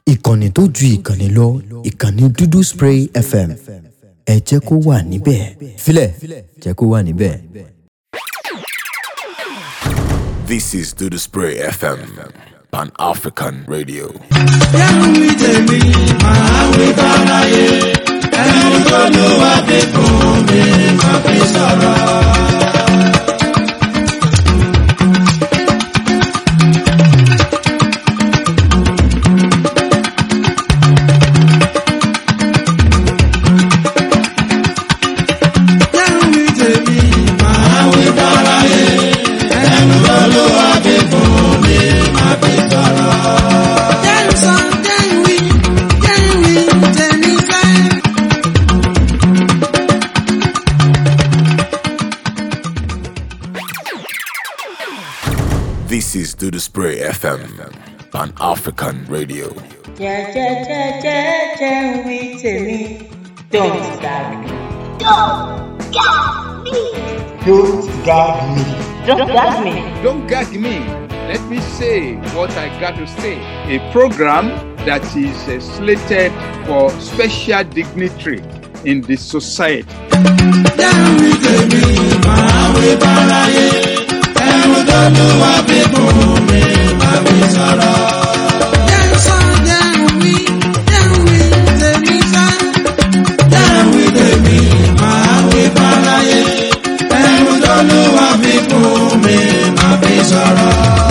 ìkànnì tó ju ìkànnì lọ ìkànnì dúdú spray fm ẹ jẹ́ kó wà níbẹ̀ filẹ̀ jẹ́ kó wà níbẹ̀. This is Do the Spray FM, Pan African Radio. Yẹ́nu mi tèmi, màá wí báráyé. Ẹni tó ló wá dé fún mi, máa fi sọ̀rọ̀. Yẹ́nu mi tèmi, màá wí báráyé. Ẹni tó ló wá dé fún mi, máa fi sọ̀rọ̀. Jẹ́nu sọ, jẹ́nu wí, jẹ́nu wí, tèmi fẹ́. This is Do the Spray FM, Pan African Radio. jẹ́jẹ́jẹ́jẹ́jẹ́ ń wí tèmi don't gag me. Don't gag me. don't gag me. Don't gag me. Let me say what I got to say. A program that is uh, slated for special dignitary in the society. Jẹ́nu mi tèmi, màá wí báráyé. Ẹni tó ló wá dé fún mi, máa fi sọ̀rọ̀. Jẹ́nu sọ, jẹ́nu wí, jẹ́nu wí, tèmi fẹ́. Jẹ́nu wí tèmi, màá wí báráyé. Ẹni tó ló wá fi fún mi, máa fi sọ̀rọ̀.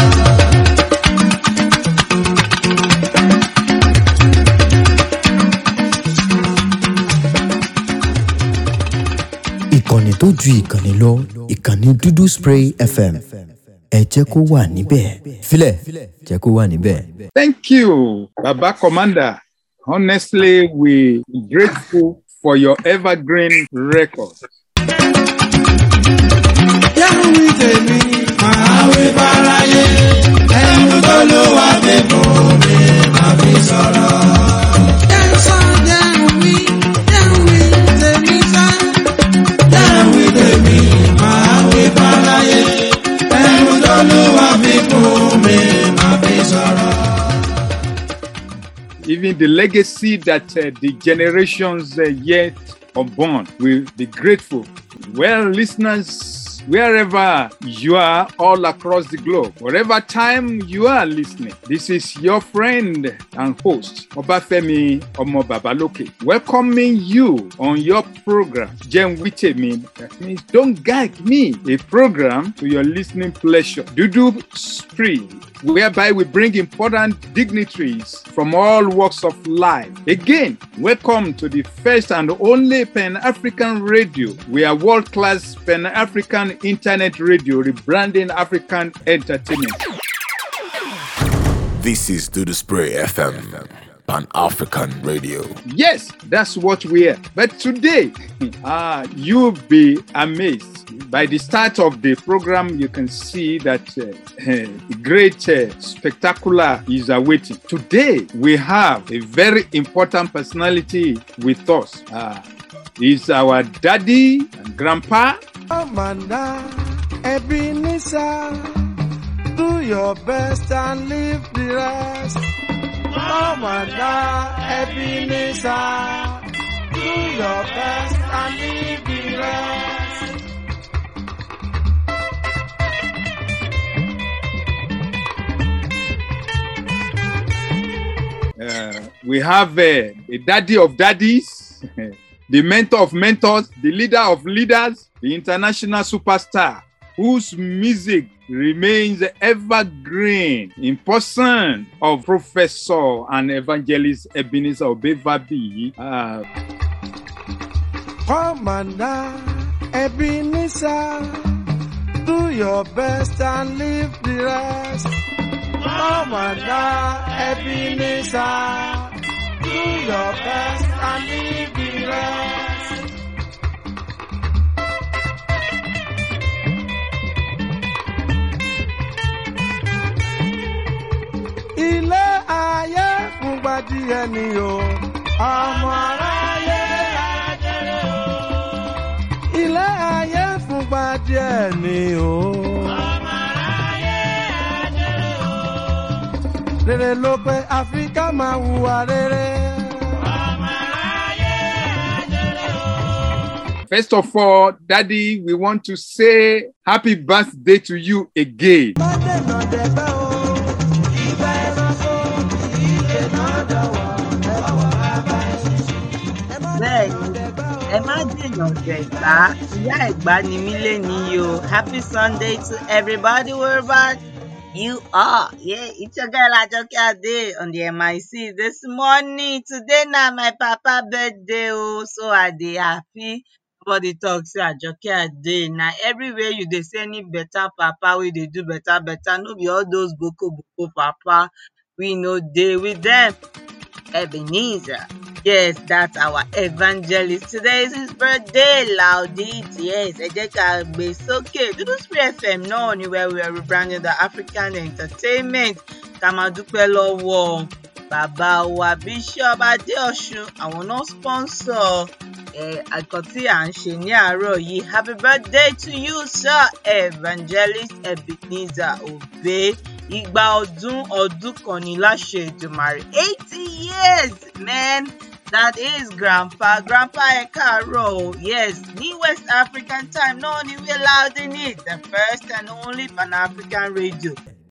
ìkànnì tó ju ìkànnì lọ ìkànnì dúdú spray fm ẹ jẹ́ kó wà níbẹ̀ filẹ̀ jẹ́ kó wà níbẹ̀. Thank you, Baba Commander. Honestly, we grateful for your evergreen record. Jẹ́nu wí tèmi, màá wí báráyé. Ẹni tó ló wá dé fún mi, máa fi sọ̀rọ̀. Jẹ́nu sọ, jẹ́nu wí, jẹ́nu wí, tèmi fẹ́. Jẹ́nu wí tèmi, màá wí báráyé. Ẹni tó ló wá fi fún mi, máa fi sọ̀rọ̀. Even the legacy that uh, the generations uh, yet unborn will be grateful. Well, listeners, wherever you are all across the globe, whatever time you are listening, this is your friend and host, Obafemi Omo Babaloke, welcoming you on your program, Jen Witemi. That means Don't Gag Me, a program to your listening pleasure. Dudu Spree whereby we bring important dignitaries from all walks of life. Again, welcome to the first and only Pan African radio. We are world class Pan African internet radio, rebranding African entertainment. This is Do the Spray FM, Pan African Radio. Yes, that's what we are. But today, ah, you'll be amazed. By the start of the program, you can see that uh, the great uh, spectacular is awaiting. Today, we have a very important personality with us. Uh, he's our daddy and grandpa. Amanda, Ebenezer, do your best and leave the rest. Amanda, Ebenezer, do your best and leave the rest. Uh, we have uh, a daddy of daddies, the mentor of mentors, the leader of leaders, the international superstar whose music remains evergreen in person of Professor and Evangelist Ebenezer Obevabi. Uh, Commander, Ebenezer, do your best and leave the rest. Commander, Ebenezer, do your best and leave the rest. Ilé ayé fúngbà díẹ̀ ni o, ọmọ aráyé ajẹ́rẹ́ o. Ilé ayé fúngbà díẹ̀ ni o. Ọmọ aráyé ajẹ́rẹ́ o. rere ló pé áfíríkà máa hùwà rere. First of all, Daddy, we want to say happy birthday to you again. má dènà dẹ̀gbẹ́ o ìgbà ẹranko ìdènà dọ̀wọ́ ẹ bọ̀wọ̀ bàbá ẹ má Bẹ́ẹ̀ni, dènà dẹ̀gbẹ́ o. ẹ má dènà dẹ̀gbá ìyá ẹ̀gbá ni mí lénìí o happy sunday to everybody wherever you are yeah it's your girl ajoke ade on the mic this morning today na my papa birthday o so i dey happy nobody talk say ajoke ade na everywhere you dey see any better papa wey dey do better better no be all those boko boko papa we no dey with them Ebenezer. Yes, that's our evangelist. Today is his birthday. Laudit. Yes, ẹ jẹ́ ká gbé sókè. Dúdú Spray FM náà ni where we are rebranding the African entertainment. Ká máa dúpẹ́ lọ́wọ́ bàbá wa Bishop Adéọ̀ṣun. Àwọn náà sponsor ẹ̀kọ́ tí à ń ṣe ní àárọ̀ yìí. Happy birthday to you, sir. Evangelist Ebenezer Obey igba ọdún ọdún kan ní láṣẹ ìdùmarè eighty years man that is grandpa grandpa ẹ káàárọ̀ o yes ní west african time náà ni we allowed in it the first and only pan-african radio.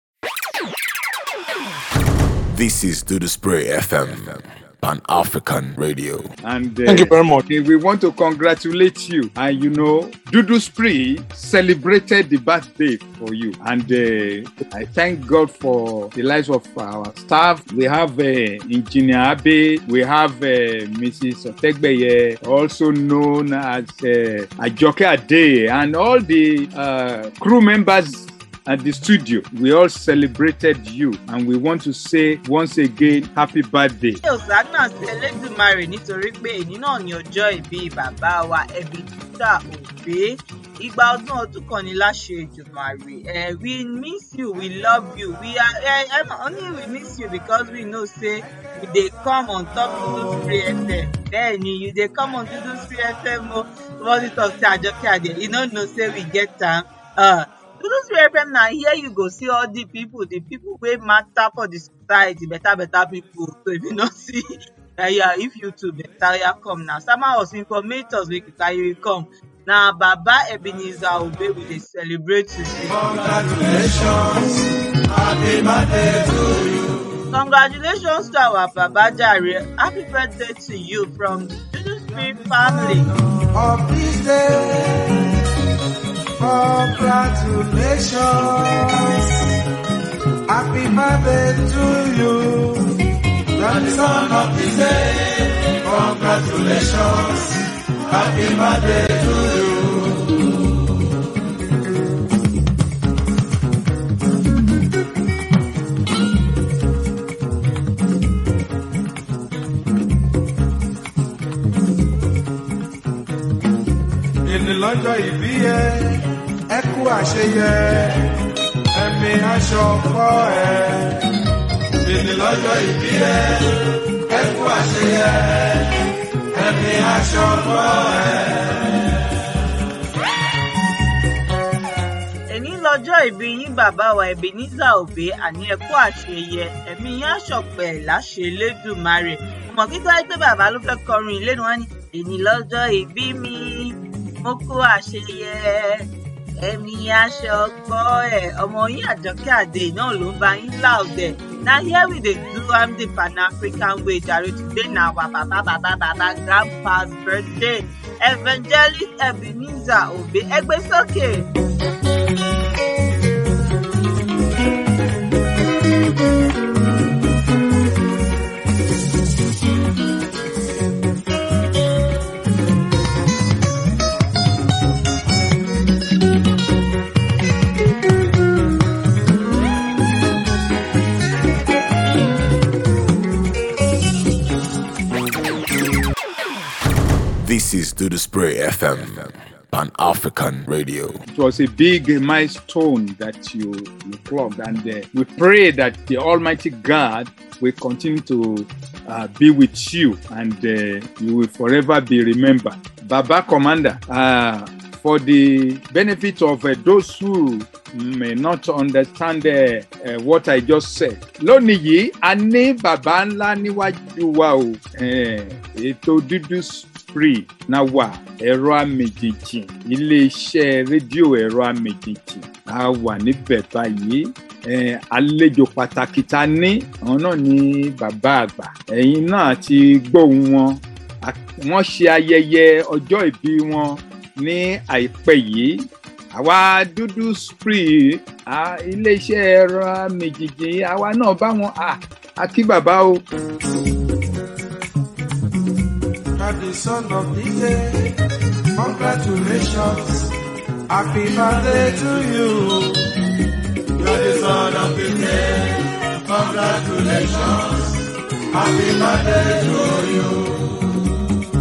This is Do the Spray FM, Pan African Radio. And uh, Thank you very much. okay, we want to congratulate you. And you know, Dudu Spree celebrated the birthday for you. And uh, I thank God for the lives of our staff. We have uh, Engineer Abe, we have uh, Mrs. Otegbeye, also known as uh, Ajoke Ade, and all the uh, crew members at the studio. We all celebrated you, and we want to say once again, happy birthday. ṣé òsánà sí elédùnmarè nítorí pé èyí náà ní ọjọ́ ìbí bàbá wa Ebenezer Obey igba ọdún ọdún kan ní láṣẹ ìdùnmarè eh, we miss you we love you we are eh, eh, only we miss you because we know say you dey come on top Dudu Spray FM bẹ́ẹ̀ni you dey come on Dudu Spray FM o somebody talk say Ajoke Ade you no know say we get am. Uh, Dudu Spray FM na here you go see all the people the people wey matter for the society better better people so if you no see uh, yeah, if you too better yeah, come now sama us informate us make you carry come na baba ebenezer obey we dey celebrate today. congratulations happy birthday to you. congratulations to our baba jare happy birthday to you from the Dudu Spray family. of this day. Congratulations. Happy birthday to you. You're the son of this day. Congratulations. Happy birthday to you. Ìní lọ́jọ́ ìbí yẹ, ẹ kú àṣeyẹ, ẹ̀mí aṣọ kọ́ ẹ. Ìní lọ́jọ́ ìbí yẹ, ẹ kú àṣeyẹ, ẹ̀mí aṣọ kọ́ ẹ. èní lọ́jọ́ ìbí yín bàbá wa ebenezer obey àní ẹ̀kú àṣeyẹ ẹ̀mí yín àṣọpẹ̀ láṣẹ lẹ́dùnmarè ọmọ kíkọ́ pé bàbá ló fẹ́ kọrin ìlénu wọn ni èní lọ́jọ́ ìbí mi mo kú àṣeyẹ ẹ̀mí aṣọ gbọ́ ẹ̀ ọmọ yín àjọkẹ́ àdé náà ló ń bá yín láòdẹ̀ na here we dey do am the pan-african way jare today na our baba baba baba grandpa's birthday evangelist ebenezer obey ẹgbẹ́ sókè. This is Do the Spray FM, Pan African Radio. It was a big milestone that you, you clocked, and uh, we pray that the Almighty God will continue to uh, be with you and uh, you will forever be remembered. Baba Commander, uh, for the benefit of uh, those who may not understand uh, uh, what I just said. Lónìí yìí, a ní bàbá ńlá níwájú wa o. Eh, Ètò dúdú spree náà wà ẹ̀rọ àmìjìjì iléeṣẹ́ rédíò ẹ̀rọ àmìjìjì a wà níbẹ̀ báyìí. Eh, àlejò pàtàkì ta ní àwọn náà ní bàbá àgbà. Ẹ̀yin náà ti gbóhùn wọn. A- Wọ́n ṣe ayẹyẹ ọjọ́ ìbí wọn ní àìpẹ́ yìí àwa dúdú spree à, iléeṣẹ́ ẹ̀rọ méjìjì àwa náà bá wọn à á kí bàbá o. At the son of the day, congratulations, happy birthday to you. You're the son of the day, congratulations, happy birthday to you.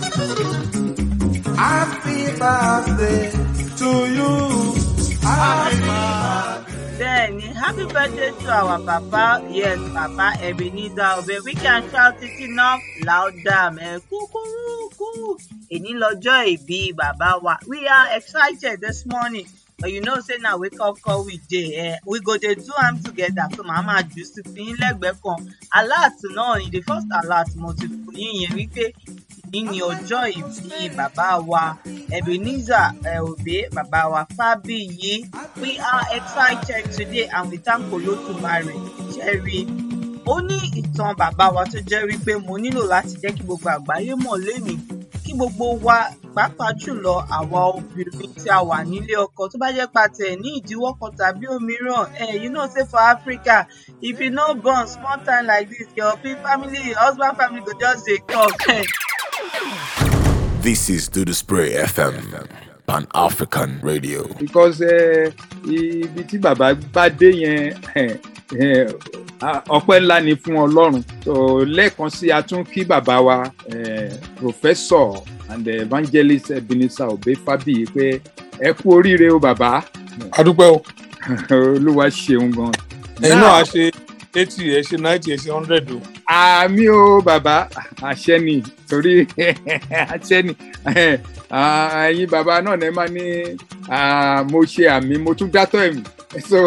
Happy birthday to you. Happy birthday. Bẹ́ẹ̀ni, happy birthday to our papa. Yes, Papa Ebenezer Obe. We can shout it enough louder. Mẹ́ kúkúrúkú. Èní lọ́jọ́ ìbí bàbá wa. We are excited this morning. But you know say na wake up call we dey. Eh, we go dey do am together. So màá máa jù sí fi yín lẹ́gbẹ̀ẹ́ kan. Alert náà ni the first alert mo ti fún yín yẹn wípé ní ní ọjọ́ ìbí bàbá wa Ebenezer eh, Obe bàbá wa Fábíyì we are excited today and we thank Olódùmarè ṣẹ́rí ó ní ìtàn bàbá wa tó jẹ́ wípé mo nílò láti jẹ́ kí gbogbo àgbáyé mọ̀ lénìí kí gbogbo wa pàápàá jùlọ àwa obìnrin tí a wà nílé ọkọ tó bá jẹ́ pàtẹ́ ní ìdíwọ́ kan tàbí òmíràn eh, you know say for Africa if you no born small time like this your pe- family your husband family go just dey talk. This is Do the Spray FM, Pan African Radio. because eh, ibi tí bàbá bá dé yẹn eh, eh, ah, ọpẹ́ ńlá ni fún Ọlọ́run. So lẹ́ẹ̀kan sí a tún kí bàbá wa eh, professor and evangelist Ebenezer Obe Fábíyì pé ẹ kú oríire o bàbá. adúpẹ́ o Olúwa ṣeun gan. ẹ̀yin Now- náà á ṣe eighty ẹ̀ ṣe ninety ẹ̀ ṣe hundred o àmì o bàbá àṣẹ ni torí àṣẹ ni Ah, ẹ̀yin bàbá náà ní máa ní ah, mo ṣe àmì mo tún dátọ ẹ̀mí so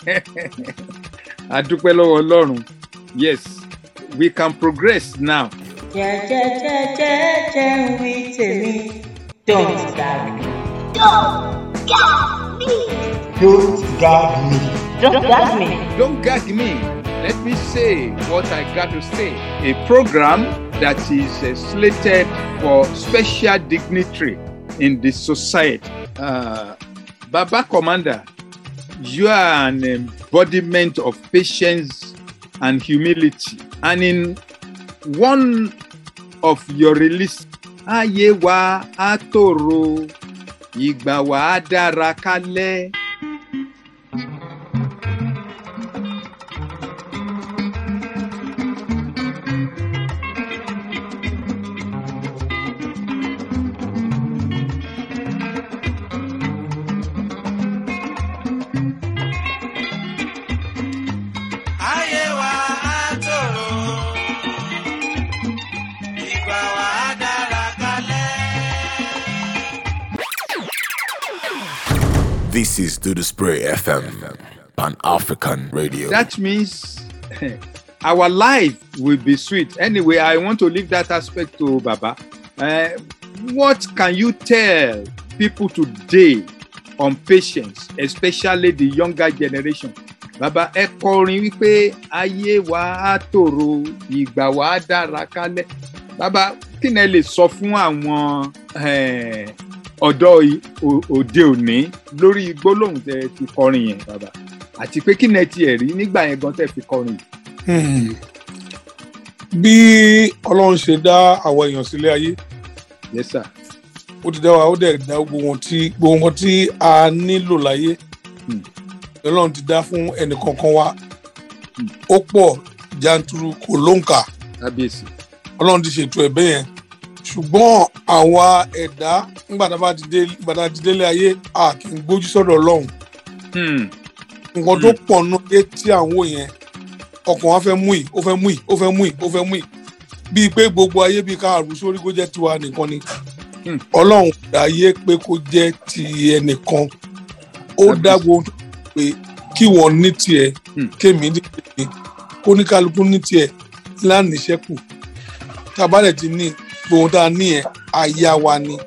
àdúpẹ́ lọ́wọ́ Ọlọ́run yes we can progress now. jẹ́jẹ́jẹ́jẹ́jẹ́ ń wí tèmi don't gag me. Don't gag me. Don't gag me. don't gag me. Don't gag me. Let me say what I got to say. A program that is uh, slated for special dignitary in the society. Uh, Baba Commander, you are an embodiment of patience and humility. And in one of your release, Ayé wa á tòrò, ìgbà wa á dára kálẹ̀. Ayé wa á tòrò, ìgbà wa á dára kalẹ̀. This is Do the Spray FM, Pan African Radio. that means our life will be sweet. Anyway, I want to leave that aspect to Baba. Uh, what can you tell people today on patience, especially the younger generation? Baba ẹ kọrin wípé ayé wa á tòrò ìgbà wa á dára kálẹ̀. Baba kí ni ẹ lè sọ fún àwọn eh, ọ̀dọ́ i- o- òde òní lórí gbólóhùn tẹ fi kọrin yẹn bàbá àti pé kí ni ẹ tiẹ̀ rí nígbà yẹn gan tẹ fi kọrin yìí. Hmm. bí ọlọ́run ṣe dá àwọn èèyàn sílé ayé yes sir. ó ti dá wa ó dẹ̀ dá gbogbo wọn tí gbogbo wọn tí a nílò láyé Hmm. ọlọ́run ti dá fún ẹnì kankan wa ó pọ̀ janturu kò lóǹkà kábíyèsí. ọlọ́run ti ṣètò ẹ̀bẹ̀ yẹn ṣùgbọ́n àwa ẹ̀dá nígbà tá a bá ti dé nígbà tá a ti délé ayé a kì í gbójú sọ́dọ̀ ọlọ́run Hmm. nǹkan tó pọ̀ nù ayé tí à ń wò yẹn ọkàn wa fẹ́ mú yìí ó fẹ́ mú yìí ó fẹ́ mú yìí ó fẹ́ mú yìí bíi pé gbogbo ayé bíi ká àrùn sórí kó jẹ́ tiwa nìkan ni Hmm. ọlọ́run dá ayé pé kó jẹ́ ti ẹnìkan ó dá gbogbo pé kí wọ́n ní tiẹ̀ Hmm. kémi ní tèmi kóníkálukú ní tiẹ̀ lánìṣẹ́kù tá a bá dẹ̀ ti ní gbogbo tá a ní ẹ̀ àyà wa ni.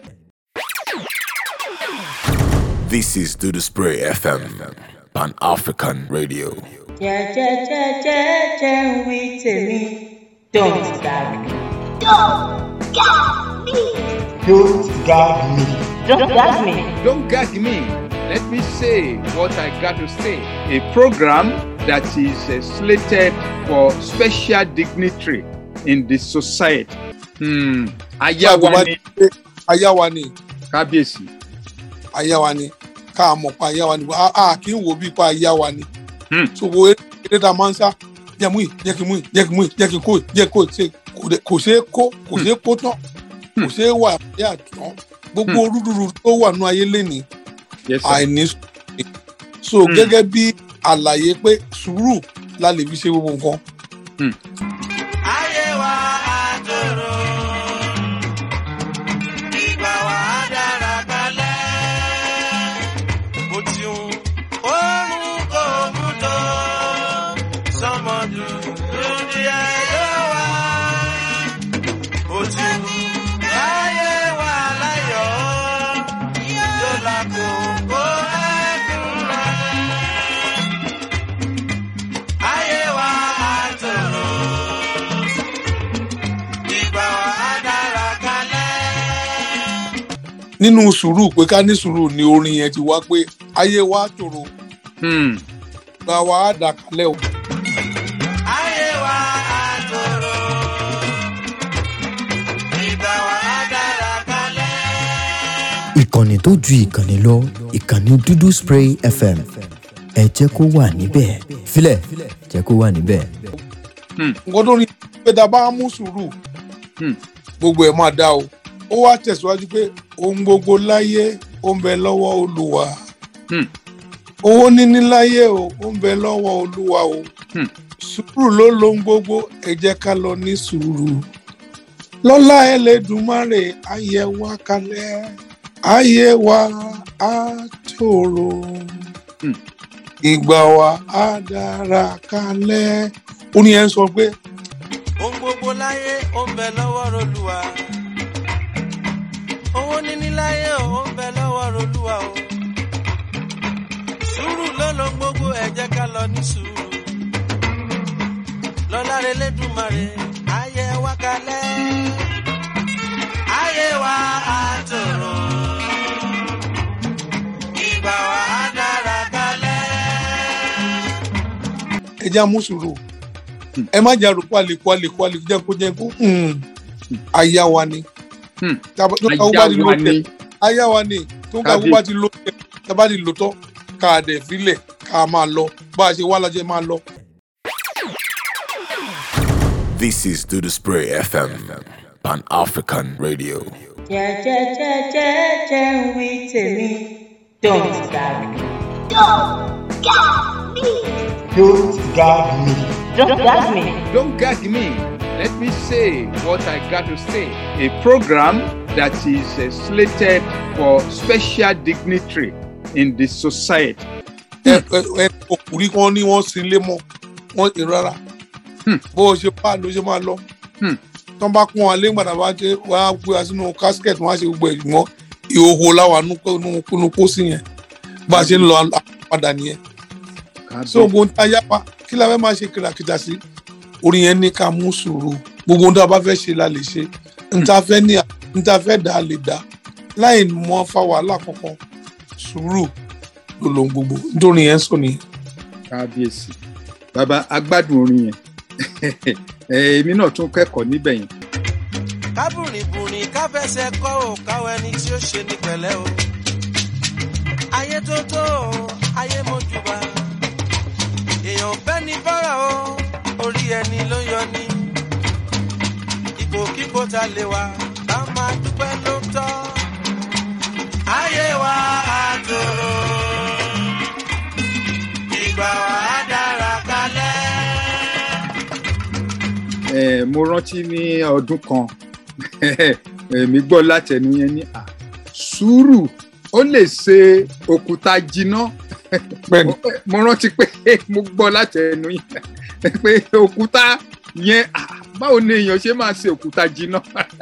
This is Do the Spray FM, Pan African Radio. jẹ́jẹ́jẹ́jẹ́jẹ́ ń wí tèmi don't gag me. Don't gag me. Don't gag me. Don't gag me. Don't gag me. Let me say what I got to say. A program that is uh, slated for special dignitary in the society. Hmm. Nígbà tó bá Ayawa ti ni pé àyà wa ni kábíyèsí. àyà wa ni ká mọ̀ pa àyà wa ni a a kì í wò bí pa àyà wa ni. Hmm. so wo eré tá a máa ń sá jẹ́ mú yìí jẹ́ kí n mú yìí jẹ́ kí n mú yìí jẹ́ kí n kó yìí jẹ́ kó yìí ṣe kò dé- kò ṣeé kó kò ṣeé kó tán kò ṣeé wà ní àtúntàn gbogbo rúdurùdu tó wà nú ayé lénìí Yes, sir. àìní sùúrù ni. so Hmm. gẹ́gẹ́ bí àlàyé pé sùúrù la lè fi ṣe gbogbo nǹkan. ayé wa àtòrò ìgbà wa dára kalẹ̀ bó ti ń oorun kò mú tó sọmọdù lórí ayé wa bó ti ń ayé wa láyọ̀ yóò lákòókò ẹ̀dùn rẹ̀ ayé wa àtòrò ìgbà wa dára kalẹ̀. nínú sùúrù pé ká ní sùúrù ni orin yẹn ti wá pé ayé wa tòrò Hmm. gba wa á dà kalẹ̀ o. ayé wa àtòrò ìgbà wa dára kalẹ̀. ìkànnì tó ju ìkànnì lọ ìkànnì dúdú spray fm ẹ jẹ́ kó wà níbẹ̀ filẹ̀ jẹ́ kó wà níbẹ̀. nǹkan tó ní pé tá a bá mú sùúrù Hmm. gbogbo ẹ̀ máa dá o ó wá tẹ̀síwájú pé ohun gbogbo láyé ó ń bẹ lọ́wọ́ olúwa Hmm. owó níní láyé o ó ń bẹ lọ́wọ́ olúwa o Hmm. sùúrù ló lohun gbogbo ẹ jẹ́ ká lọ ní sùúrù lọ́lá ẹlẹ́dùnmáre ayé wa kalẹ̀ ayé wa á tòrò Hmm. ìgbà wa á dára kalẹ̀ ó ní ẹ ń sọ pé ohun gbogbo láyé ó ń bẹ lọ́wọ́ rolúwa owó níní láyé ó ń bẹ lọ́wọ́ rolúwa o sùúrù ló ló gbogbo ẹ jẹ́ ká lọ ní sùúrù lọ́lá rẹ lẹ́dùnmarè ayé wa kalẹ̀ ayé wa àtòrò ìgbà wa dára kalẹ̀. ẹ já mú sùúrù ẹ má jà rò pálí pálí pálí jẹ́ kó jẹ́ kó aya wa ni Hmm. Tàbá- tó ká bá ti Ayawa lo ni. tẹ aya wa ni tó ká Kábíyèsí. bá ti lo tẹ tábà ti lò tán ká a dẹ̀ filẹ̀ ká a máa lọ bá a ṣe wá lajẹ máa lọ. This is Do the Spray FM, Pan African Radio. jẹ́jẹ́jẹ́jẹ́jẹ́ ń wí tèmi don't gag me. Don't gag me. Don't gag me. Don't gag me. Don't gag me. Let me say what I got to say. A program that is uh, slated for special dignitary in the society. ẹ ẹ ọkùnrin kan ní wọ́n sin lé mọ́ wọ́n ti rárá Hmm. bó o ṣe bá ló ṣe máa lọ Hmm. tó ń bá kún wa lé gbàdá bá ṣe wá gbé wa sínú casket wọ́n á ṣe gbogbo ẹ̀ mọ́ ìhòòhò láwa nínú pósí yẹn bá a ṣe ń lọ a- padà nìyẹn. so gbogbo ohun tá a yá wa kí la fẹ́ máa ṣe kìràkìtà sí orin yẹn ní ká mú sùúrù gbogbo ohun tá a bá fẹ́ ṣe la lè ṣe n ta fẹ́ ní n ta fẹ́ dá a lè dá láì mọ fa wàhálà kankan sùúrù ló lohun gbogbo nítorí yẹn sọ nìyẹn. kábíyèsí bàbá agbádùn orin yẹn Eh, èmi náà tún kẹ́kọ̀ọ́ níbẹ̀ yẹn. kábùrìbùrì káfẹsẹ̀ kọ́ ò káwọn ẹni tí ó ṣe ní pẹ̀lẹ́ o. ayé tó tó o ayé mojúbà èèyàn fẹ́ ní bọ́rọ̀ o orí ẹni ló yọ ní. ipò kíkó ta lè wá ká máa dúpẹ́ ló tọ́. ayé wa á tòrò ìgbà wa á dára kalẹ̀. Eh, mo rántí ní ọdún kan èmi gbọ́ látẹnu yẹn ní à sùúrù ó lè ṣe òkúta jiná bẹ́ẹ̀ni mo rántí pé mo gbọ́ láti ẹnu yín pé òkúta yẹn ah, báwo ni èèyàn ṣe máa ṣe òkúta jiná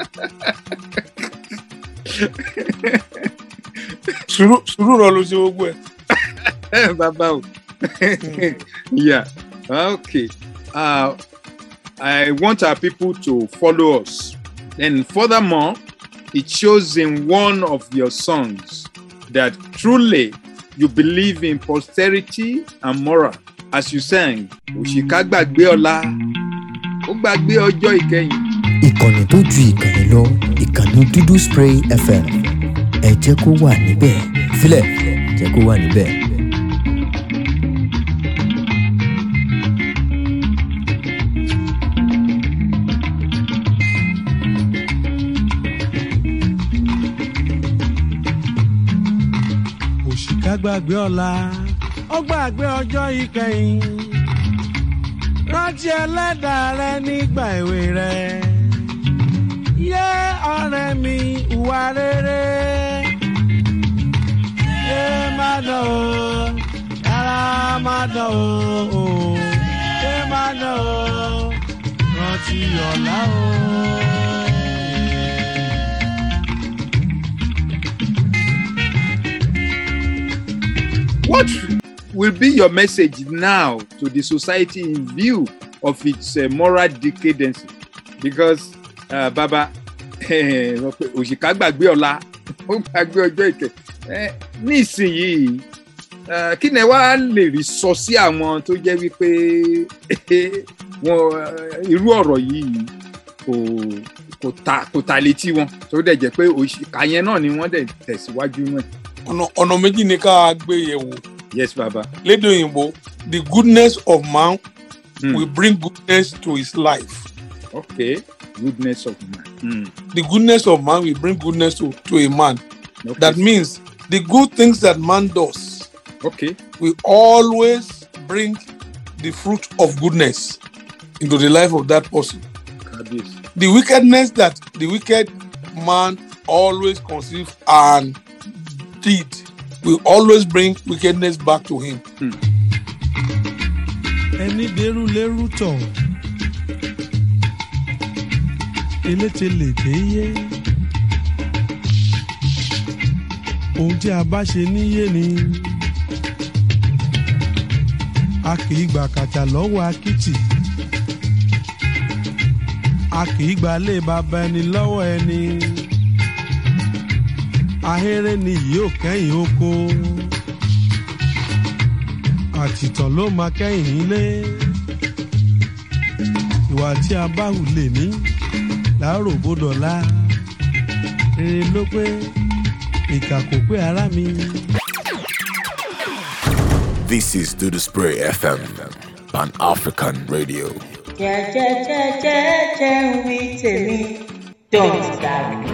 sùúrù sùúrù rọ ló ṣe gbogbo ẹ bàbá o yeah okay uh, I want our people to follow us and furthermore it shows in one of your songs that truly you believe in posterity and moral as you sang òṣìkà gbàgbé ọ̀la ó gbàgbé ọjọ́ ìkẹyìn. ìkànnì tó ju ìkànnì lọ ìkànnì dúdú spray fm ẹ jẹ́ kó wà níbẹ̀ filẹ̀ jẹ́ kó wà níbẹ̀. òṣìkà gbàgbé ọ̀la ó gbàgbé ọjọ́ ìkẹyìn rántí ẹlẹ́dàá rẹ nígbà èwe rẹ yé ọ̀rẹ́ mi ìwà rere yé má dán o yàrá má dán o yé má dán o rántí ọ̀la o. What will be your message now to the society in view of its uh, moral decadence? Because uh, Baba òṣìkà gbàgbé ọ̀la ó gbàgbé ọjọ́ ìkẹ́ Eh, nísìnyìí eh, kí ni wàá lè rí sọ sí àwọn tó jẹ́ wípé wọn eh, irú ọ̀rọ̀ yìí kò kò ta kò ta létí wọn tó dẹ̀ jẹ́ pé òṣìkà yẹn náà ni wọ́n dẹ̀ tẹ̀síwájú náà. ọ̀nà ọ̀nà méjì ni ká gbé yẹ̀ wò Yes, Baba. lédè òyìnbó the goodness of man Hmm. will bring goodness to his life Okay. Goodness of man. Hmm. the goodness of man will bring goodness to, to a man Okay. that means the good things that man does okay. will always bring the fruit of goodness into the life of that person Kábíyèsí. the wickedness that the wicked man always conceive and did will always bring wickedness back to him. ẹni dẹrù lẹrù tọ eléte lè dé yé ohun tí a bá ṣe níyé ni a kì í gbà kàtà lọ́wọ́ akitì a kì í gbà lé bàbá ẹni lọ́wọ́ ẹni ahéré ni yìí ò kẹ́yìn oko àtìtàn ló máa kẹ́yìn ilé ìwà tí a bá hù lè ní láàárọ̀ bódọ̀lá rere ló pé ìkà kò pé ara mi. This is Do the Spray FM, Pan African Radio. jẹ́jẹ́jẹ́jẹ́jẹ́ ń wí tèmi don't gag me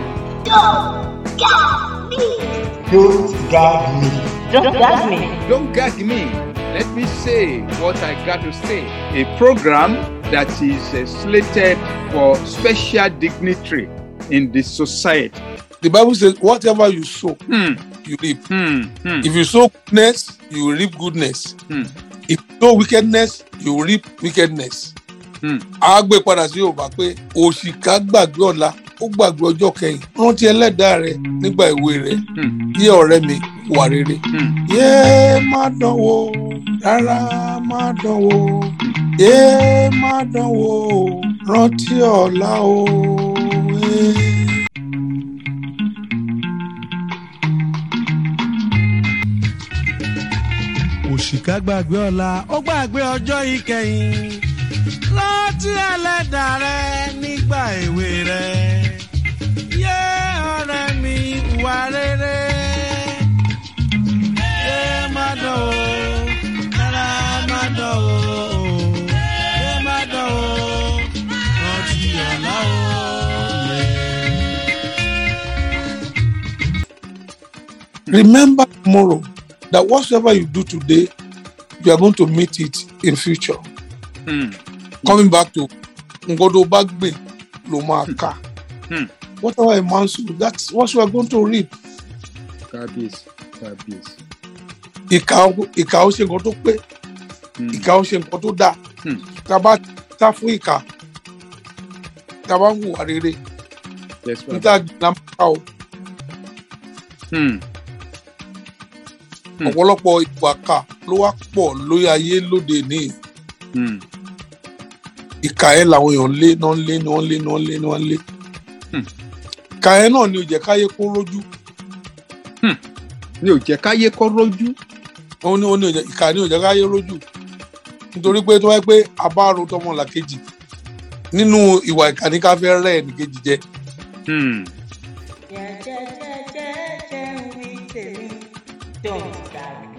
Don't gag me. don't gag me Don't gag me. Let me say what I got to say. A program that is uh, slated for special dignitary in the society. The Bible says, whatever you sow, Hmm. you reap. Hmm. Hmm. If you sow goodness, you will reap goodness. Hmm. If you sow wickedness, you will reap wickedness. Hmm. A gbé padà sí Yorùbá pé òṣìkà gbàgbé ọ̀la ó gbàgbé ọjọ́ kẹyìn. Rántí ẹlẹ́dàá rẹ nígbà ìwé rẹ. Hmm. Yé ọ̀rẹ́ mi wà rere. Hmm. Yé má dánwò rárá má dánwò. Yé má dánwò rántí ọ̀la o. Eh. òṣìkà gbàgbé ọ̀la ó gbàgbé ọjọ́ ìkẹyìn rántí ẹlẹ́dàá rẹ nígbà èwe rẹ yé ọ̀rẹ́ mi wà rere yé má dán o rárá má dán o yé má dán o rántí ọ̀la o. Remember tomorrow that whatsoever you do today, you are going to meet it in future. Hmm. Coming back to Ngodo Bagbe Lomaka. Hmm. Whatever a man sow, that's what you are going to reap. Kábíyèsí. Kábíyèsí. ìkà ìkà ó ṣe nǹkan tó pé Hmm. ìkà ó ṣe nǹkan tó dáa Hmm. tá a bá tá fún ìkà tá a bá ń hùwà rere Yes, Baba. níta gbìyànjú máa ká o Hmm. Hmm. ọ̀pọ̀lọpọ̀ ìwà kà ló wá pọ̀ lórí ayé lóde ní Hmm. ìkà ẹ̀ làwọn èèyàn lé náà ń lé náà ń lé náà ń lé náà ń lé Hmm. ìkà ẹ̀ náà ni ò jẹ́ káyé kó rójú mi ò jẹ́ káyé kọ́ rójú. òun ni òun ni ò jẹ́- ìkà ni ò jẹ́ káyé rójú nítorí pé tó wáyé pé abáàrò tọmọ làkejì nínú ìwà ìkà ní ká fẹ́ rẹ́ ẹnìkejì jẹ Hmm. jẹ́jẹ́jẹ́jẹ́ ń wí tèmi don't gag me.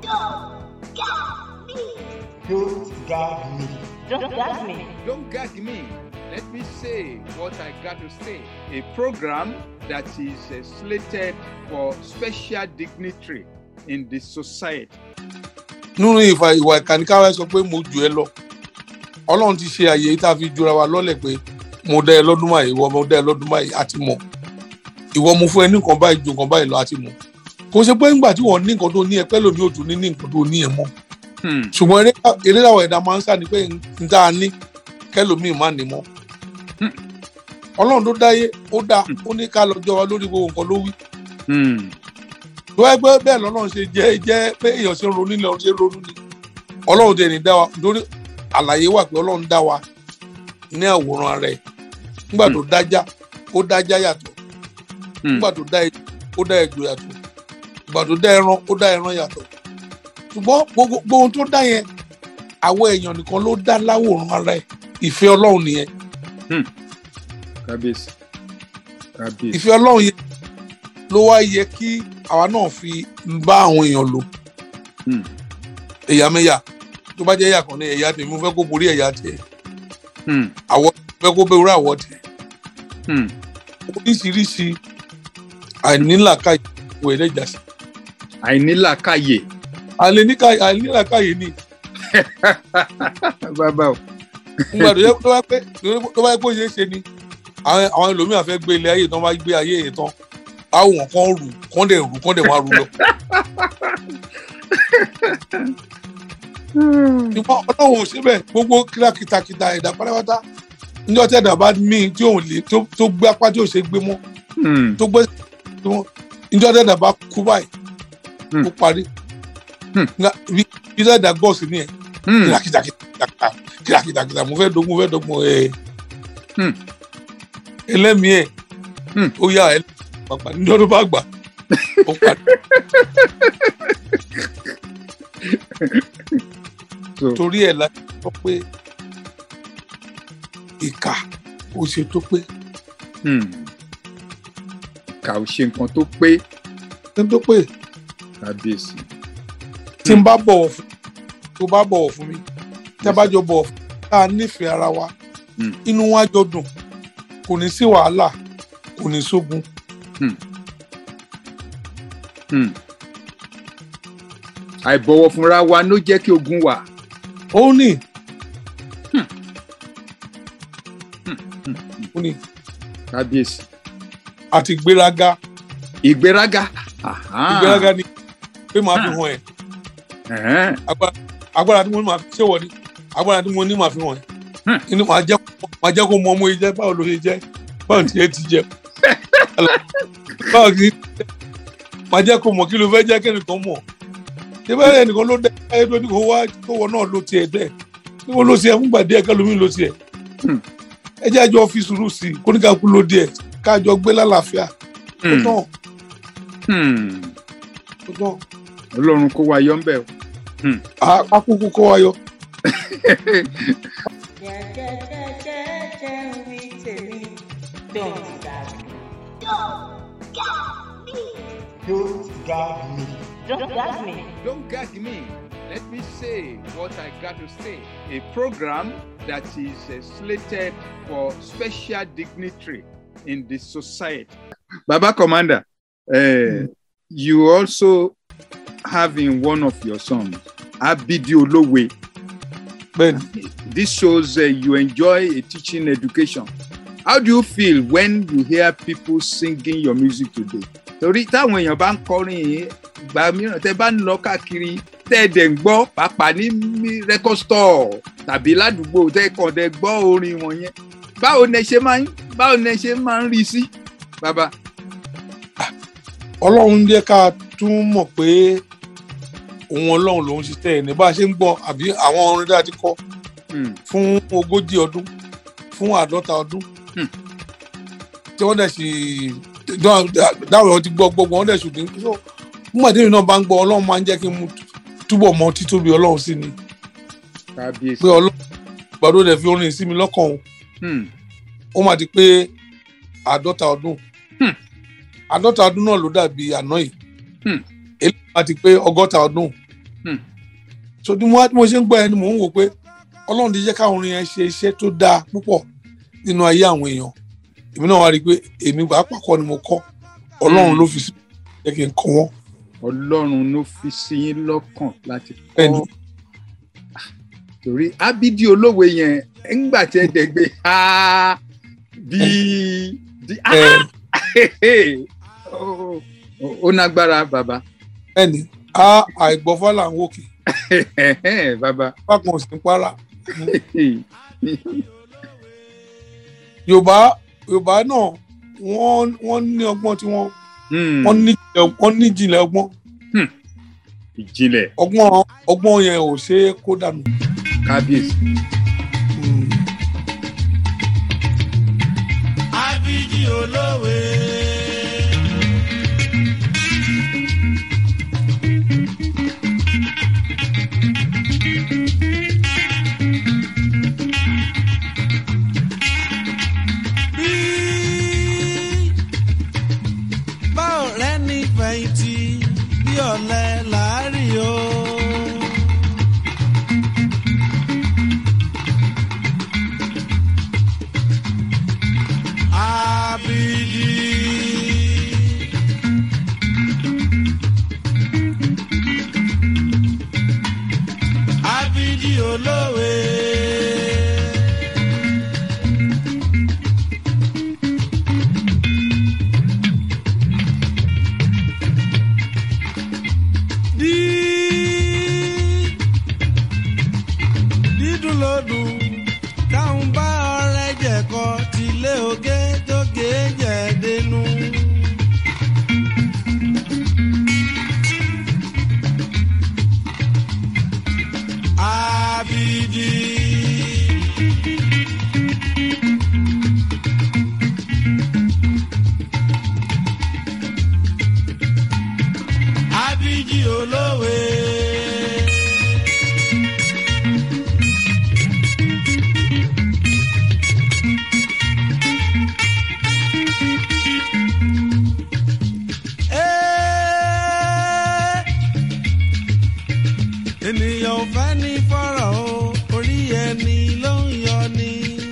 Don't gag me. don't gag me. Don't gag me. Let me say what I got to say. A program that is uh, slated for special dignitary in the society. nínú ìfà ìwà ìkà ní ká wá sọ pé mo jù ẹ lọ ọlọ́run ti ṣe àyè yìí tá a fi jura wa lọ́lẹ̀ pé mo dá ẹ lọ́dún báyìí ìwọ mo dá ẹ lọ́dún báyìí àti mọ̀ ìwọ mo fún ẹ ní nǹkan báyìí ju nǹkan báyìí lọ àti mọ̀ kò ṣe pé nígbà tí wọ́n ní nǹkan tó ní ẹ pẹ́ lómi ò tún ní ní nǹkan tó ní ẹ mọ́ Hmm. ṣùgbọ́n eré eré àwọn ẹ̀dá máa ń sá ni pé n tá a ní kẹ́lòmíì má ní mọ́ Hmm. ọlọ́run tó dáyé ó dá ó ní ká lọ́jọ́ wa lórí gbogbo nǹkan ló wí Hmm. tó wáyé pé bẹ́ẹ̀ lọ́lọ́run ṣe jẹ́ jẹ́ pé èèyàn ṣe ń ronú ilẹ̀ ọ̀run ṣe ń ronú ni ọlọ́run tẹ̀ ní dá wa nítorí àlàyé wà pé ọlọ́run dá wa ní àwòrán rẹ̀ nígbà tó dájá ó dájá yàtọ̀ Hmm. nígbà tó dá ejò ó dá ejò yàtọ̀ nígbà tó dá ẹran ó dá ẹran yàtọ̀ ṣùgbọ́n gbogbo gbogbo ohun tó dá yẹn àwọn èèyàn nìkan ló dá láwòrán ara ẹ̀ ìfẹ́ ọlọ́run nìyẹn Kábíyèsí. Kábíyèsí. ìfẹ́ ọlọ́run yẹn ló wá yẹ kí àwa náà fi bá àwọn èèyàn lò Hmm. ẹ̀yàmẹ̀yà tó bá jẹ́ ẹ̀yà kan ní ẹ̀yà tèmi mo fẹ́ kó borí ẹ̀yà tiẹ̀ Hmm. àwọ̀ mo fẹ́ kó bẹ̀rù àwọ̀ tiẹ̀ Hmm. oríṣiríṣi àìnílàkàyè wọ̀ ẹ̀dẹ́jà sí Àìnílàkàyè. àìnílàkàyè àìnílàkàyè ni Bàbá o. nígbà tó yẹ tó bá pẹ́ tó bá yẹ kó ṣeé ṣe ni àwọn àwọn ẹlòmíràn fẹ́ gbé ilé ayé tán bá gbé ayé yẹn tán àwọn kan rù kán dẹ̀ rù kán dẹ̀ máa rù lọ. ṣùgbọ́n ọlọ́run ò ṣe bẹ́ẹ̀ gbogbo kílákìtàkìtà ẹ̀dá pátápátá níjọ́ tí ẹ̀dá bá mí tí òun lè tó tó gbé apá tí ò ṣe gbé mọ́ Hmm. tó gbé tó mọ́ níjọ́ tí ẹ̀dá bá kú báyìí Hmm. ó parí Hmm. Nga- bí bí ẹ̀dá gbọ́ sí ni ẹ̀ Hmm. kílákìtàkìtà kílákìtàkìtà mo fẹ́ dogun mo fẹ́ dogun ẹ̀ Hmm. ẹlẹ́mìí ẹ̀ Hmm. ó yá ẹ̀ pàpà níjọ́ tó bá gbà ó parí So, torí ẹ̀ la sọ pé ìkà ó ṣe tó pé hmm. Ìkà ò ṣe nǹkan tó pé. ṣe tó pé Kábíyèsí. tí n bá bọ̀wọ̀ fún tó bá bọ̀wọ̀ fún mi tí a bá jọ bọ̀wọ̀ fún mi tá a nífẹ̀ẹ́ ara wa Hmm. inú wa jọ dùn kò ní sí wàhálà kò ní sógun Hmm. Àìbọ̀wọ̀ fúnra wa ló jẹ́ kí ogun wà. ó ní ó ní Kábíyèsí. àti gbéraga Ìgbéraga. Aha. ìgbéraga ni pé màá fi hàn ẹ́ Ẹ̀hẹ́n. agbára agbára tí mo ní màá fi ṣé wọ ni agbára tí mo ní màá fi hàn ẹ́ Hmm. inú màá jẹ́ màá jẹ́ kó mọ ọmọ yìí jẹ́ báwo ló ṣe jẹ́ báwo tí ẹ ti jẹ́ báwo kì í màá jẹ́ kó mọ̀ kí ló fẹ́ jẹ́ kẹ́nìkan mọ̀ ṣé bẹ́ẹ̀ ẹnìkan ló dẹ́ ẹ tó ní kó wá kó wọ náà ló tiẹ̀ dẹ́ kí wọ́n ló tiẹ̀ fúngbà díẹ̀ kẹ́lómi ló tiẹ̀ Hmm. ẹ jẹ́ àjọ fi sùúrù sí i kó ní ká kú ló díẹ̀ káàjọ gbé lálàáfíà ó Hmm. tán Hmm. ó tán Ọlọ́run kó wa yọ ń bẹ̀ o. á á kúkú kó wa yọ. jẹ́jẹ́jẹ́jẹ́ ń wí tèmi don't gag me. Don't gag me. don't gag me. Don't gag me. Let me say what I got to say. A program that is uh, slated for special dignitary in the society. Baba Commander, uh, you also have in one of your songs, Abidi Olowe. bẹ́ẹ̀ni This shows uh, you enjoy a teaching education. How do you feel when you hear people singing your music today? Torí táwọn èèyàn bá ń kọrin yìí, ìgbà mìíràn tẹ bá ń lọ káàkiri tẹ́ ẹ dẹ̀ ń gbọ́ pàápàá ní mi- record store tàbí ládùúgbò tẹ́ ẹ kàn dẹ̀ gbọ́ orin wọn yẹn báwo ni ẹ ṣe máa ń báwo ni ẹ ṣe máa ń rí sí bàbá. ọlọ́run jẹ́ ká tún mọ̀ pé òun ọlọ́run lòun ṣiṣẹ́ ẹ̀ ní bá a ṣe ń gbọ́ àbí àwọn orin dáa ti kọ́ Hmm. fún ogójì ọdún fún àádọ́ta ọdún Hmm. tí wọ́n dẹ̀ sì dáwọ̀ wọn ti gbọ́ gbogbo wọn dẹ̀ ṣùgbọ́n so nígbà tí èmi náà bá ń gbọ́ ọlọ́run máa ń jẹ́ kí n mú túbọ̀ mọ títóbi ọlọ́run sí ni kábíyèsí. pé ọlọ́run gbàdúrà dẹ̀ fi orin sí mi lọ́kàn o Hmm. ó máa di pé àádọ́ta ọdún Hmm. àádọ́ta ọdún náà ló dàbí àná yìí Hmm. eléyìí máa ti pé ọgọ́ta ọdún Hmm. so bí mo bí mo ṣe ń gbọ́ ẹni mò ń wò pé ọlọ́run ti jẹ́ káwọn orin yẹn ṣe iṣẹ́ tó dáa púpọ̀ nínú ayé àwọn èèyàn èmi náà wá rí i pé èmi pàápàá kọ́ ni mo kọ́ ọlọ́run Hmm. ló fi sí jẹ́ kí n kọ́ wọn ọlọ́run ló fi sí yín lọ́kàn láti Bẹ́ẹ̀ni. kọ́ torí ábídí olówe yẹn ńgbà tí ẹ dẹ̀ gbé ha bí bí Ẹ, ó- ó- ó nágbára bàbá bẹ́ẹ̀ni a àìgbọ́fá là ń wòkè bàbá bákan ò sí ń para yorùbá yorùbá náà wọ́n wọ́n ní ọgbọ́n tí wọ́n Hmm, wọ́n ní wọ́n ní ìjìnlẹ̀ ọgbọ́n ìjìnlẹ̀ ọgbọ́n ọgbọ́n yẹn ò ṣe é kó dànù. kábíyèsí Abidi olówe. Bí báwo rẹ ní fẹ̀yìntì bí ọ̀lẹ làárí o. Abidi. Abidi olówe. Dí- dídùn lódùn táwọn bá ọrẹ jẹkọ tilé oge tóge jẹdẹnu. Abidi. Abidi olówe. Ẹ́, ènìyàn ò fẹ́ ní fọ́rọ̀ o orí ẹni ló ń yọ ni.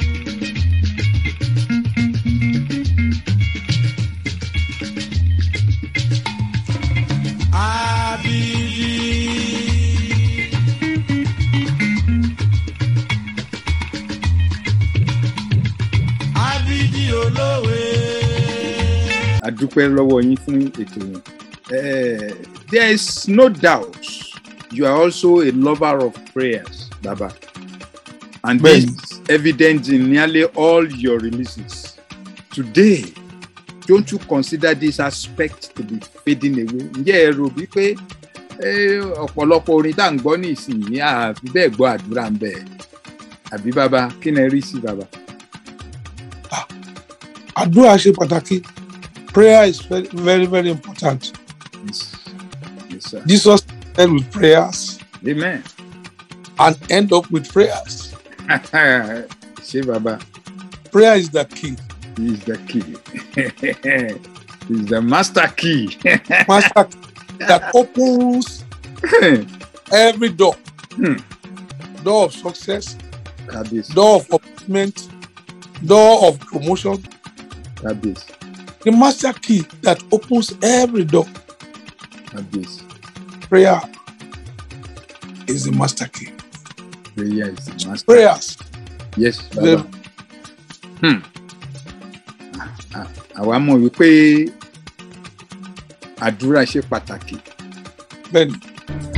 Abidi. Abidi olówe. a dúpẹ́ lọ́wọ́ yín fún ètò yẹn Eh, there is no doubt you are also a lover of prayers baba and this is evident in nearly all your releases today don't you consider this aspect to be fading away ǹjẹ́ ẹ rò bí pé eh, ọ̀pọ̀lọpọ̀ orin tá à ń gbọ́ ní ìsinyìí àfi bẹ́ẹ̀ gbọ́ àdúrà ń bẹ̀ àbí baba kí ni ẹ rí sí baba. àdúrà ṣe pàtàkì prayer is very very very important Yes, yes sir. jesus started with prayers amen. and end up with prayers ṣé baba. prayer is the key He is the key. He's the master key. master key that opens every door Hmm. door of success Kábíyèsí. door of upliftment door of promotion Kábíyèsí. the master key that opens every door Kábíyèsí. prayer is the master key Prayer is the master. prayers Yes, the, baba. Hmm. À- Àwa mọ̀ wípé àdúrà ṣe pàtàkì bẹ́ẹ̀ ni.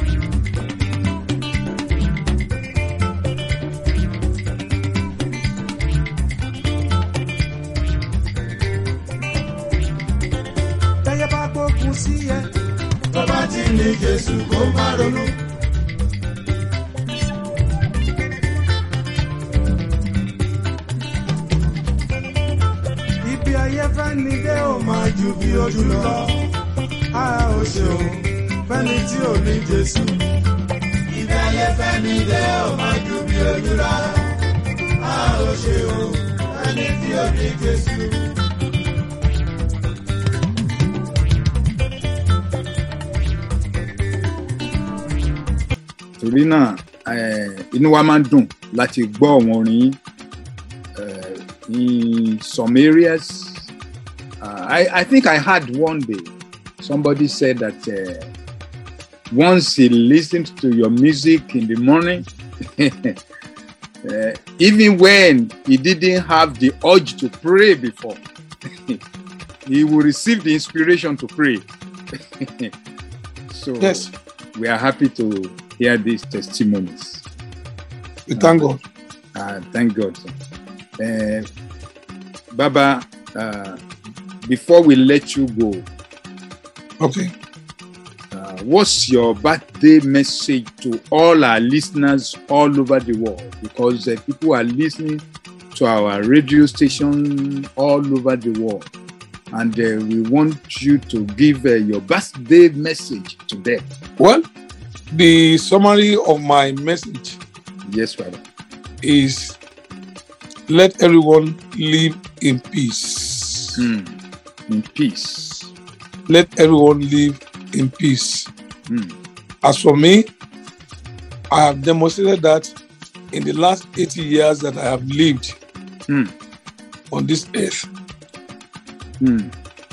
Táyé bá gbógun sí ẹ. Tọ́ba ti ní Jésù kó má ronú. Ibi ayé fẹ́ ni dé ò máa ju bí ojú lọ. A ò ṣeun fẹ́ni tí ò ní Jésù. Ibi ayé fẹ́ ni dé ò máa ju bí ojú lọ. A ò ṣeun fẹ́ni tí ò ní Jésù. torí náà eh, inú wa máa ń dùn láti gbọ́ àwọn orin yín eh, in some areas uh, I, I think I heard one day somebody said that uh, once he listened to your music in the morning uh, even when he didn't have the urge to pray before he will receive the inspiration to pray so Yes. we are happy to hear these testimonies. We thank God. Uh, thank God. Uh, Baba, uh, before we let you go, Okay. uh, what's your birthday message to all our listeners all over the world? Because uh, people are listening to our radio station all over the world. And uh, we want you to give uh, your birthday message to them. Well, the summary of my message Yes, Father. is let everyone live in peace. Hmm. In peace. Let everyone live in peace. Hmm. As for me, I have demonstrated that in the last 80 years that I have lived Hmm. on this earth. Hmm.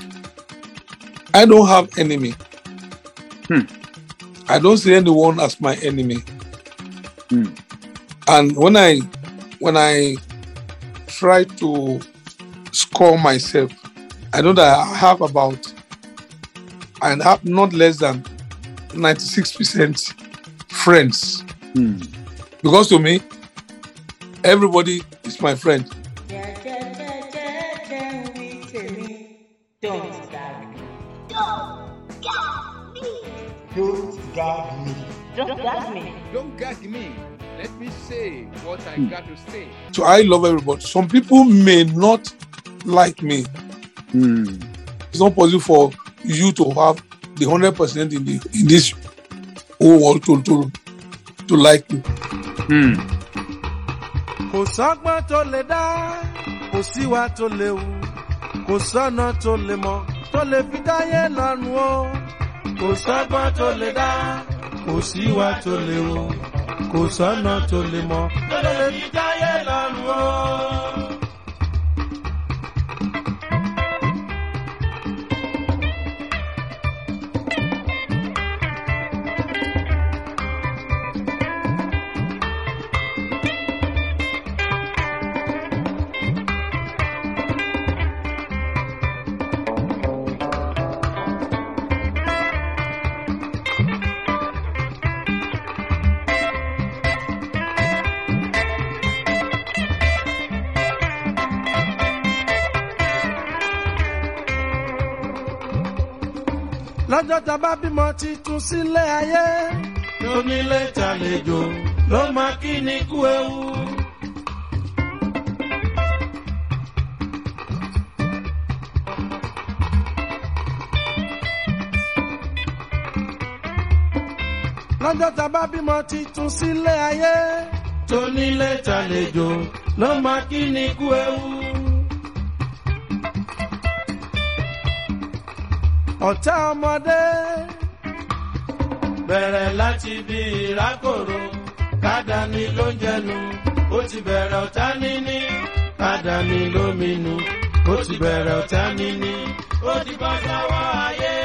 I don't have enemy. Hmm. I don't see anyone as my enemy. Hmm. And when I when I try to score myself, I know that I have about I have not less than 96% friends. Hmm. Because to me, everybody is my friend. Jẹ́jẹ́jẹ́jẹ́ ń wí tèmi, don't gag me. Don't gag me. Don't gag me. Don't gag me. Let me say what I got to say. So I love everybody. Some people may not like me. Hmm. It's not possible for you to have the hundred percent in the in this whole world to to to like you. Hmm. kò sọ́gbọ́n tó lè dá kò síwá tó lè wù kò sọ́nà tó lè mọ̀ tó lè fi dáyé lọ́rùn o kò sọ́gbọ́n tó lè dá kò síwá tó lè wù kò sọ́nà tó lè mọ̀ tó lè fi dáyé lọ́rùn o. lọ́jọ́ tá a bá bímọ titun sílé ayé lónílé tàlejò ló máa kí ni kú ewu. lọ́jọ́ tá a bá bímọ titun sílé ayé tónílé tàlejò ló máa kí ni kú ewu. ọ̀tá ọmọdé bẹ̀rẹ̀ láti bí ìrákòrò kádàní ló ń jẹnu ó ti bẹ̀rẹ̀ ọ̀tá níní kádàní ló minú ó ti bẹ̀rẹ̀ ọ̀tá níní ó ti bọ́ sọ́wọ́ ayé.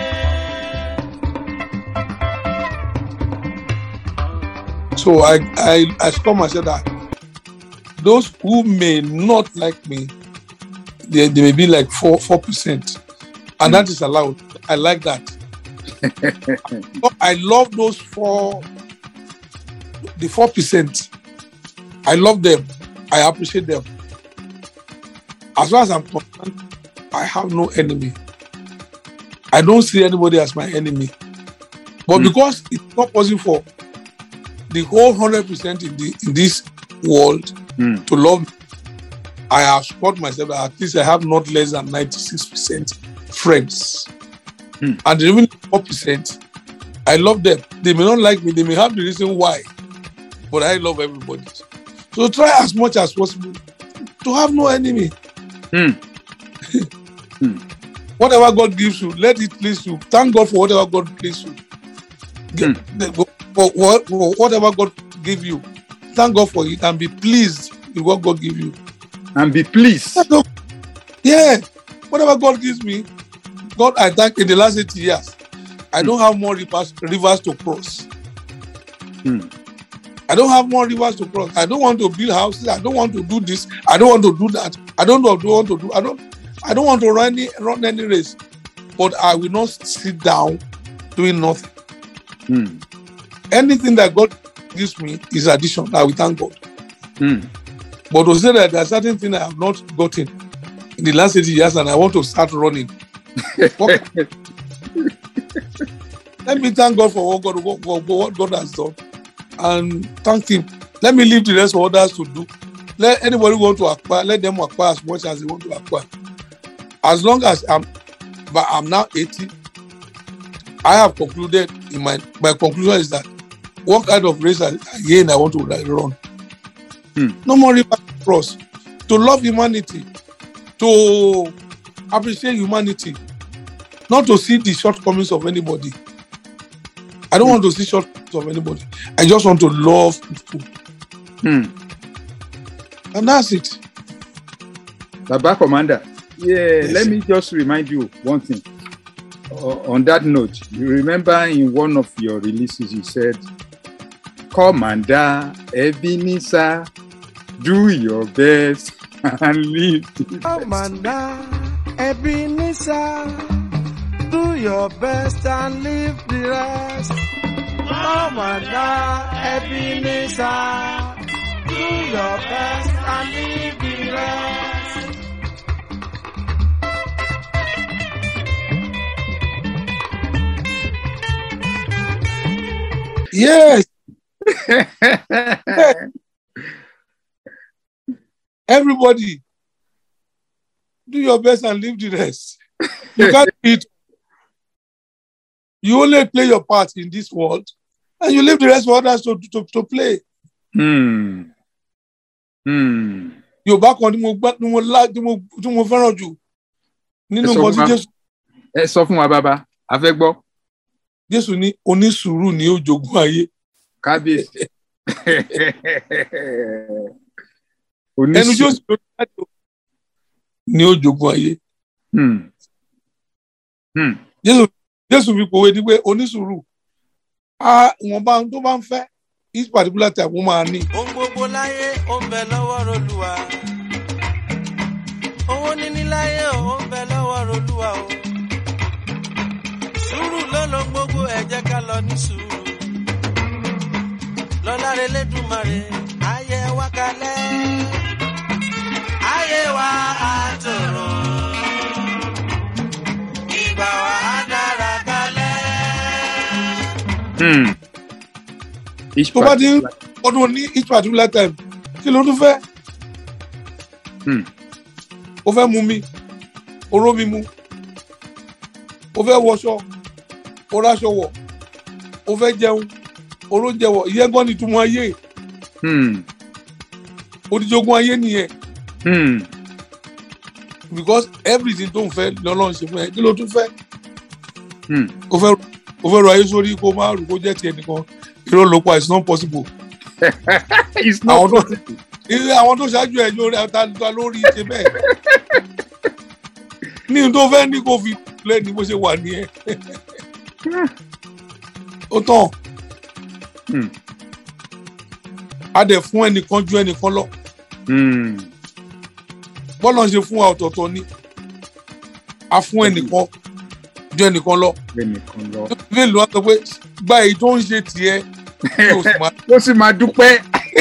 So I I I score myself that those who may not like me, they, they may be like four four percent, and that is allowed. I like that. So I love those four, the four percent. I love them. I appreciate them. As far as I'm concerned, I have no enemy. I don't see anybody as my enemy. But Mm. because it's not possible for the whole hundred percent in the in this world Mm. to love me, I have scored myself that at least I have not less than ninety-six percent friends. Hmm. And the remaining four percent, I love them. They may not like me, they may have the reason why, but I love everybody. So try as much as possible to have no enemy. Hmm. Hmm. Whatever God gives you, let it please you. Thank God for whatever God gives you. Ge- the- For, what- for whatever God give you, thank God for it and be pleased with what God give you. And be pleased. Yeah, whatever God gives me, God, I thank in the last 80 years, I don't have more rivers, rivers to cross. Hmm. I don't have more rivers to cross. I don't want to build houses. I don't want to do this. I don't want to do that. I don't want to do. I don't. I don't want to run any run any race. But I will not sit down doing nothing. Hmm. Anything that God gives me is addition. I will thank God. Hmm. But to say that there are certain things I have not gotten in the last 80 years and I want to start running. What- Let me thank God for what God, what, what- what God has done and thank Him. Let me leave the rest for others to do. Let anybody who want to acquire, let them acquire as much as they want to acquire. As long as I'm, but I'm now 80, I have concluded in my, my conclusion is that what kind of race I- again I want to run. Hmm. No more river to cross. To love humanity, to appreciate humanity, not to see the shortcomings of anybody. I don't want to see shortcomings of anybody. I just want to love people. Hmm. And that's it. Baba Commander, yeah, Yes. let me just remind you one thing. O- on that note, you remember in one of your releases you said, Commander Ebenezer, do your best and leave. the Commander Ebenezer, do your best and leave the rest. Commander Ebenezer, do your best and leave the rest. Yes, rest. everybody, do your best and leave the rest. You can't do it. You only play your part in this world, and you leave the rest for others to, to, to play. hmm. Hmm. Yorùbá kan tí mo gbá tí mo lá tí mo tí mo fẹ́ràn jù nínú Ẹ sọ nǹkan tí fún wa. Jésù Ẹ sọ fún wa bàbá, a fẹ́ gbọ́. Jésù ní onísùúrù ní ó jogún ayé. Kábíyèsí. Ẹnu Oníṣẹ́. Jésù ló dájú ní ó jogún ayé. Hmm. Hmm. Jésù Jésù fi pòwe ní pé onísùúrù á ìwọ̀nba ohun tó bá ń fẹ́ each particular time wọ́n máa ní. ohun gbogbo láyé ó ń bẹ lọ́wọ́ rolúwa owó níní láyé ó ń bẹ lọ́wọ́ rolúwa o sùúrù ló ló gbogbo ẹ jẹ́ ká lọ ní sùúrù lọ́lá rẹ lẹ́dùnmarè ayé wa kalẹ̀ ayé wa á tòrò ìgbà wa á dára kalẹ̀. Hmm. Each Tó bá ti ń particular- ọdún ní each particular time kí ló tún fẹ́? Hmm. O fẹ́ mu mi, oró mi mu, o fẹ́ wọṣọ, o ráṣọ wọ̀, o fẹ́ jẹun, oró jẹ wọ̀, ìyẹn gan ni túmọ̀ ayé, Hmm. odíjogún ayé nìyẹn Hmm. because everything tó ń fẹ́ lọ́lọ́run ṣe fún ẹ kí ló tún fẹ́? Hmm. O fẹ́ o fẹ́ ro ayé sórí kó má rò kó jẹ́ tiẹ̀ nìkan, irọ́ ló pa it's not possible. It's not Àwọn tó ilé àwọn tó ṣáájú ẹ̀ lórí ata ta lórí ṣe bẹ́ẹ̀. ní n tó fẹ́ ní kó fi lẹ́ni bó ṣe wà ní ẹ. ó tán. Hmm. a dẹ̀ fún ẹnìkan ju ẹnìkan lọ. Hmm. bọ́lá ń ṣe fún wa ọ̀tọ̀ọ̀tọ̀ ni. a fún ẹnìkan ju ẹnìkan lọ. Ẹnìkan lọ. bíbélì wa sọ pé gba èyí tó ń ṣe tiẹ̀ yóò sì máa ó sì máa dúpẹ́.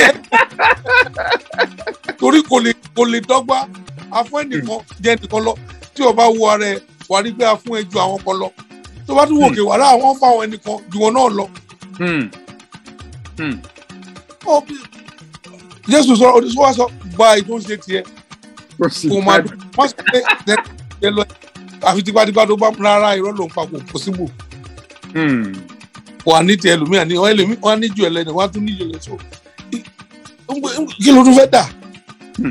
torí kò lè kò lè dọ́gba afún ẹnìkan jẹ́ ẹnìkan lọ tí o bá wo ara ẹ wà rí pé afún ẹ ju àwọn kan lọ tó bá tún wò kè wàrà àwọn fáwọn ẹnìkan ju wọn náà lọ. Hmm. Hmm. Ó bí- jésù sọ oníṣòwò wa sọ gba èyí tó ń ṣe tiẹ̀ ó sì kó máa máa dùn wọ́n sọ pé ẹ lọ àfi tipátipá tó bá rárá irọ́ ló ń pa kò possible Hmm. wà ní tiẹ̀ lómìnira ní wọ́n ẹlòmí wọ́n á ní ju ẹlẹ́ni wọ́n á tún ní ju ẹlẹ́ni so i- ń gbé- ń gbé- kí ló tún fẹ́ dà Hmm.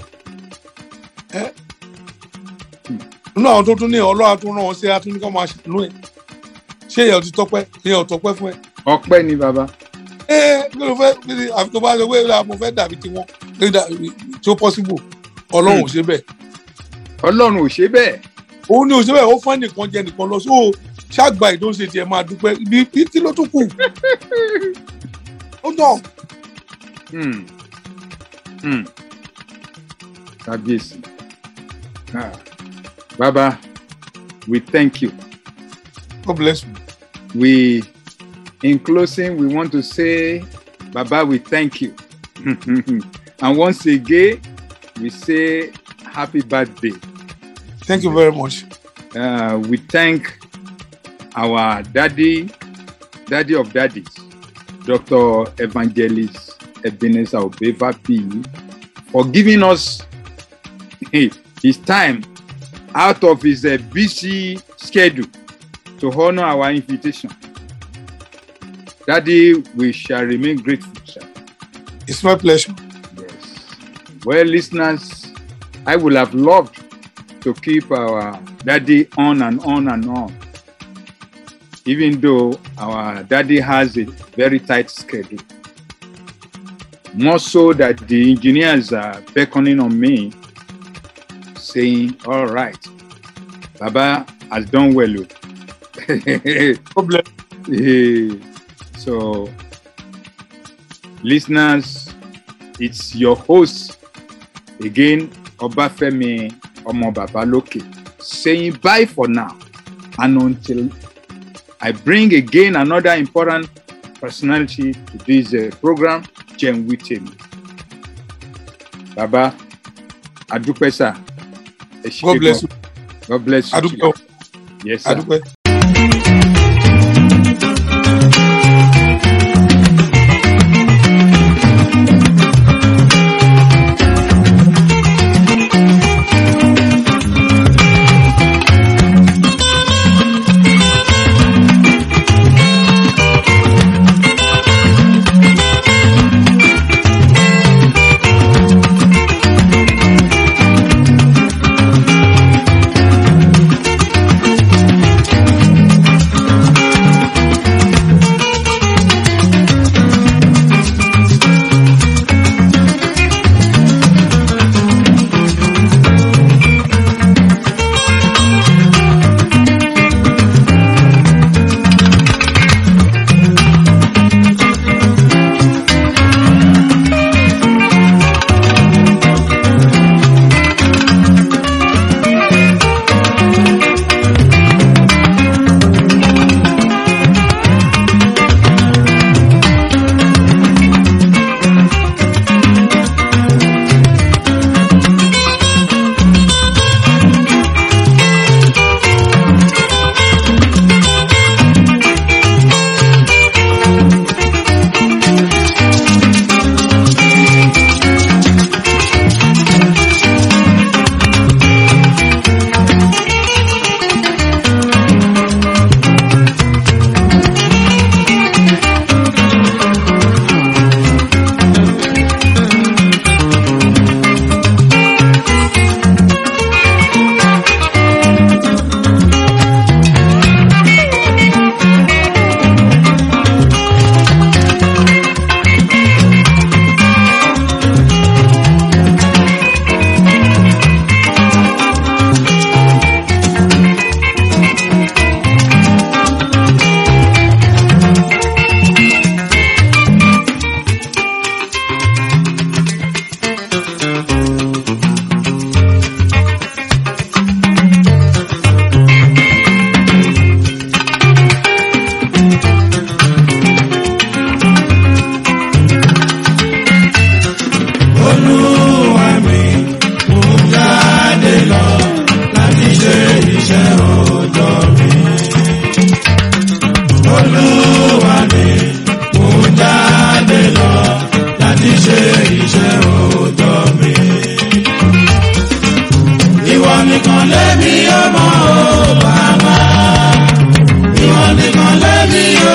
ẹ́ nínú àwọn tó tún ní ọlọ́wà tó ràn wọ́n sí atúnikọ́ máa ṣàánú ẹ̀ ṣé èèyàn ti tọpẹ́ èèyàn ò tọpẹ́ fún ẹ ọpẹ́ ni bàbá. ẹ kí ló fẹ́ kí ni àfi tó bá ṣe pé "Ah, mo fẹ́ dàbí tiwọn kí ni dà- tí ó possible ọlọ́run ò ṣe bẹ́ẹ̀ ọlọ́run ò ṣe bẹ́ẹ̀. òun ni ò ṣe bẹ́ẹ̀ ó fún ẹnìkan jẹ nìkan lọ so ṣàgbà ìdóńṣe tiẹ̀ máa dúpẹ́ ibi ibi kí ló tún kù ó tàn Hmm. Hmm. kábíyèsí. Ah. bàbá we thank you. God bless you. we in closing we want to say baba we thank you and once again we say happy birthday Thank you very much. uh, we thank our daddy daddy of daddies dr evangelist ebenezer obeva p for giving us his time out of his uh, busy schedule to honor our invitation. Daddy, we shall remain grateful, sir. It's my pleasure. Yes. Well, listeners, I would have loved to keep our daddy on and on and on, even though our daddy has a very tight schedule. More so that the engineers are beckoning on me, saying, All right, Baba has done well. oh." God bless Eh, so, listeners, it's your host again, Obafemi Omo Babaloke, saying bye for now. And until I bring again another important personality to this uh, program, Jen Witem. Baba, Adupe sir. Ẹ ṣé God bless gan. you. God bless you. Adúpẹ́ o. Yes, sir. Adúpẹ́.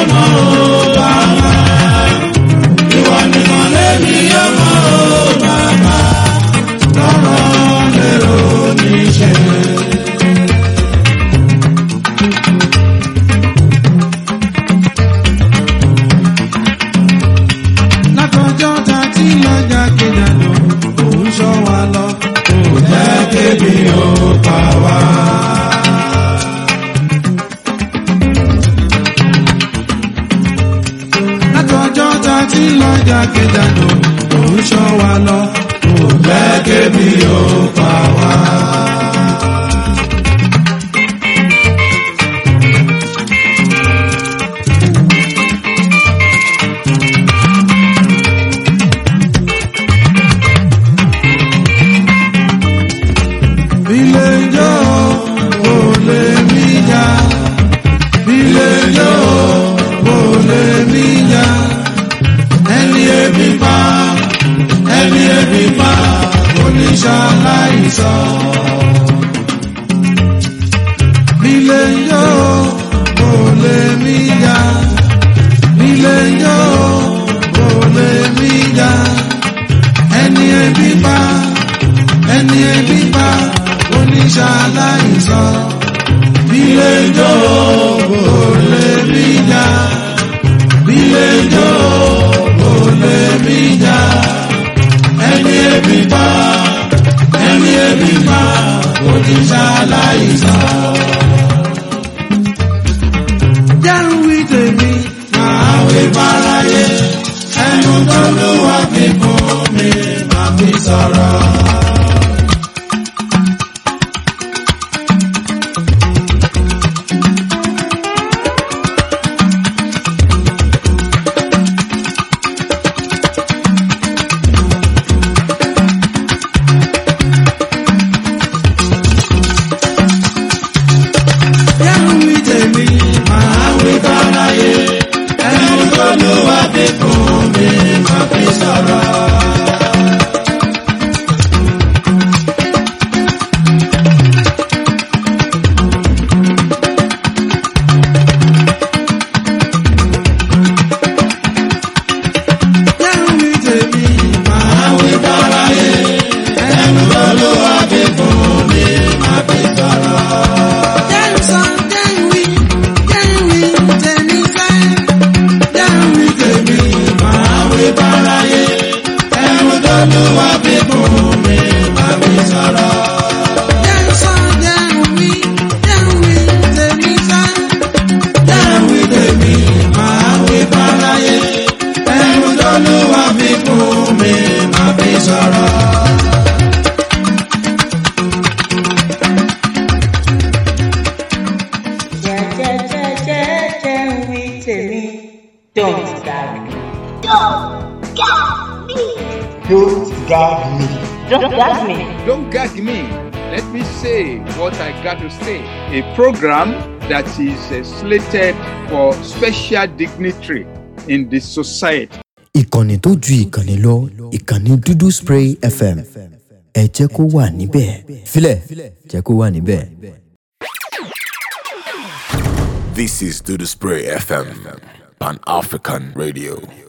mọ̀ ó bàbá. Ìwọ nìkan lèmi yóò mọ̀ ó bàbá. Lọ́rọ̀ lérò níṣẹ́. Látọjọ́ ta tí lọ́jà kejìlá òun ṣọ́ wa lọ. Kò jẹ́ kébi ó pa wá. Látọjọ́ ta tí lọ́jà kejìlá òun ṣọ́ wa lọ. Kò jẹ́ kébi ó pa wá. Ilé ijó kò lè mí jà. Ilé ijó kò lè mí jà. Ẹni ebi pa, ẹni ebi pa, oníṣàláìsọ. Ilé ijó kò lè mí jà. Ilé ijó kò lè mí jà. Ẹni ebi pa ẹni ebi bá oníṣàláìsọ bílé ijó kò lè mí jà bílé ijó kò lè mí jà ẹni ebi bá ẹni ebi bá oníṣàláìsọ. jẹ́rù wí tèmi máa wí báráyé ẹnu tó lù wá fi fún mi máa fi sọ̀rọ̀. Yẹ́nu wí tèmi, màá wí báráyé. Ẹnu tó lù wá fi fún mi, màá fi sọ̀rọ̀. Yẹ́nu wí tèmi, màá wí báráyé. Ẹnu tó lù wá fi fún mi, màá fi sọ̀rọ̀. Jẹ́nu sọ, jẹ́nu wí, jẹ́nu wí tèmi fẹ́. Jẹ́nu wí tèmi, màá wí báráyé. Ẹnu tó lù wá fi fún mi, màá fi sọ̀rọ̀. Jẹ́nu sọ, jẹ́nu wí, jẹ́nu wí tèmi fẹ́. Jẹ́nu wí tèmi, màá wí báráyé. Ẹnu tó lù wá fi fún mi, màá fi sọ̀rọ̀. jẹ́jẹ́jẹ́jẹ́ ń wí tèmi don't gag me. Don't gag me. don't gag me. Don't gag me. Let me say what I got to say. A program that is uh, slated for special dignitary in the society. ìkànnì tó ju ìkànnì lọ ìkànnì dúdú spray fm ẹ jẹ́ kó wà níbẹ̀ filẹ̀ jẹ́ kó wà níbẹ̀. This is Do the Spray FM, Pan African Radio.